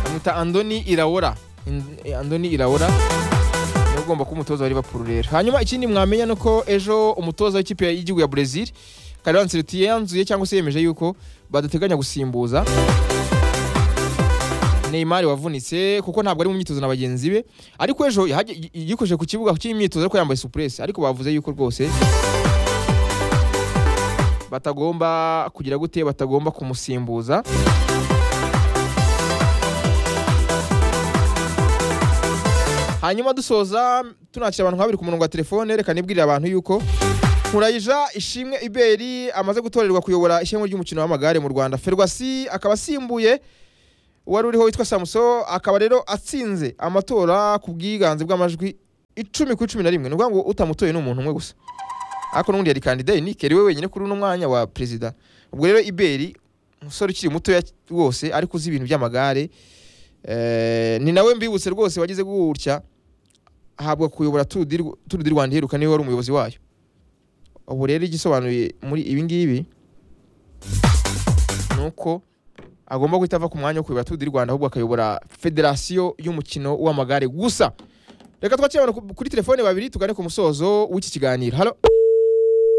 bamwita andoni irawora In- andoni irawora niwe ugomba kuba umutoza wa liverpool rero hanyuma ikindi mwamenya ni uko ejo umutoza w'ikipe y'igihugu ya brezil kariwa anselotti yanzuye cyangwa se yemeje yuko badateganya gusimbuza Neymar wavunitse kuko ntabwo ari mu myitozo na bagenzi be ariko ejo yahajya- yikojeje ku kibuga cy'imyitozo ariko yambaye supuresi ariko bavuze yuko rwose batagomba kugira gute batagomba kumusimbuza hanyuma dusoza tunakira abantu nka babiri ku murongo wa telefone reka nibwirire abantu yuko nkurayija ishimwe iberi amaze gutorerwa kuyobora ishema ry'umukino w'amagare mu rwanda ferwasi akaba asimbuye wari uriho witwa samuso akaba rero atsinze amatora ku bwiganze bw'amajwi icumi ku icumi na rimwe ni ukuvuga ngo utamutoye ni umuntu umwe gusa ariko n'ubundi yari kandidaye nikeri we wenyine kuri uno mwanya wa perezida ubwo rero iberi umusore ukiri mutoya rwose ariko uzi ibintu by'amagare eh, ni nawe mbibutse rwose wagize gutya ahabwa kuyobora Tour du Rw- Tour du Rwanda iheruka niwe wari umuyobozi wayo ubu rero igisobanuye muri ibi ngibi ni uko agomba guhita ava ku mwanya wo kuyobora Tour du Rwanda ahubwo akayobora federasiyo y'umukino w'amagare gusa reka twakire abantu ku- kuri telefone babiri tugane ku musozo w'iki kiganiro halo